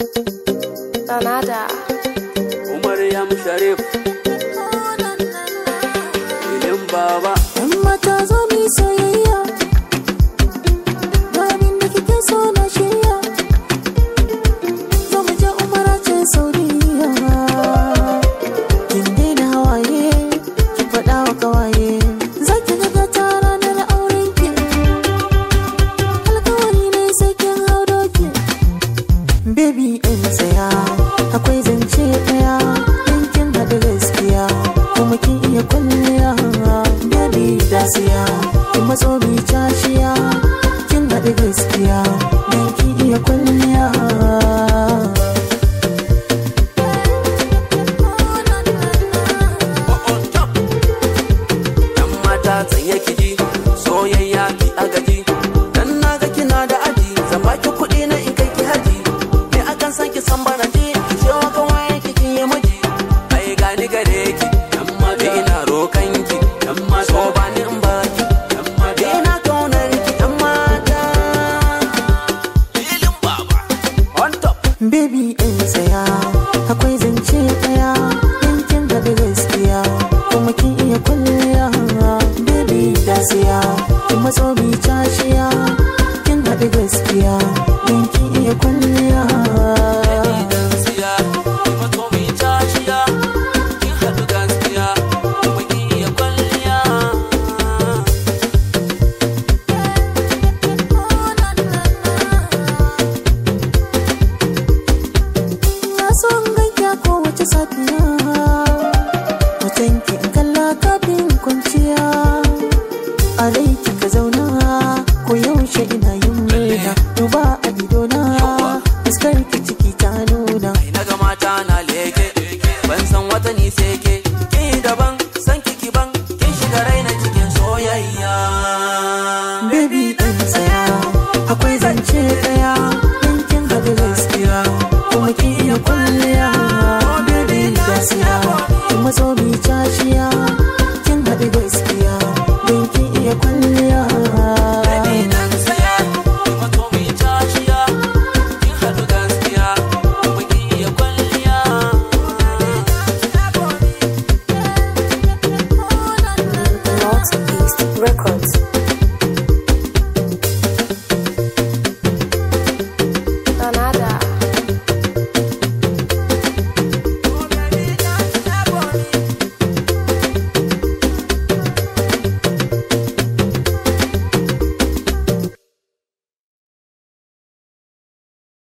Sanada. Umar Yam Sharif Ilin Baba Yan mata zo mu yi soyayya Ga abin da kike so na shirya Zo mu je umara ce Saudiya Kin daina hawaye Ki faɗa wa kawaye Za ki ga gata ranar auren ki Alkawari ne sai kin hau doki Baby ɗin tsaya Akwai zance ɗaya In kin haɗu gaskiya Kuma kin iya kwalliya Baby da siya Kin matso mi cashiya Kin haɗu gaskiya Dan kin iya kwalliya Yan mata tsaye kiji soyayya ki agaji Dan na ga kina da aji zan baki kuɗi na in kai ki haji Me akan san ki san bana ji ki ce wa kawai ki kin yi miji Ai gani gare ki yan mata ina rokan ki yan mata so ba ni in ba ki yan mata ina kaunar ki yan mata Ilin Baba on top Baby ɗin tsaya Akwai zance ɗaya In kin haɗu gaskiya Kuma kin iya kwalliya Baby da siya Kin matso mi cashiya Kin haɗu gaskiya Dan kin iya kwalliya Idan siya, ki mato mi cashiya, kin haɗu gaskiya, kuma kin iya kwalliya. Na so in ganki a kowace safiya Hoton ki in kalla kafin kwanciya A rai kika zauna ko yaushe ina yin murna Duba a idona fuskar ki ciki ta nuna Ai na ga mata na leke, ban san wata ni sai ke, ki daban, san kiki ban, kin shiga raina cikin soyayya. Baby ɗan tsaya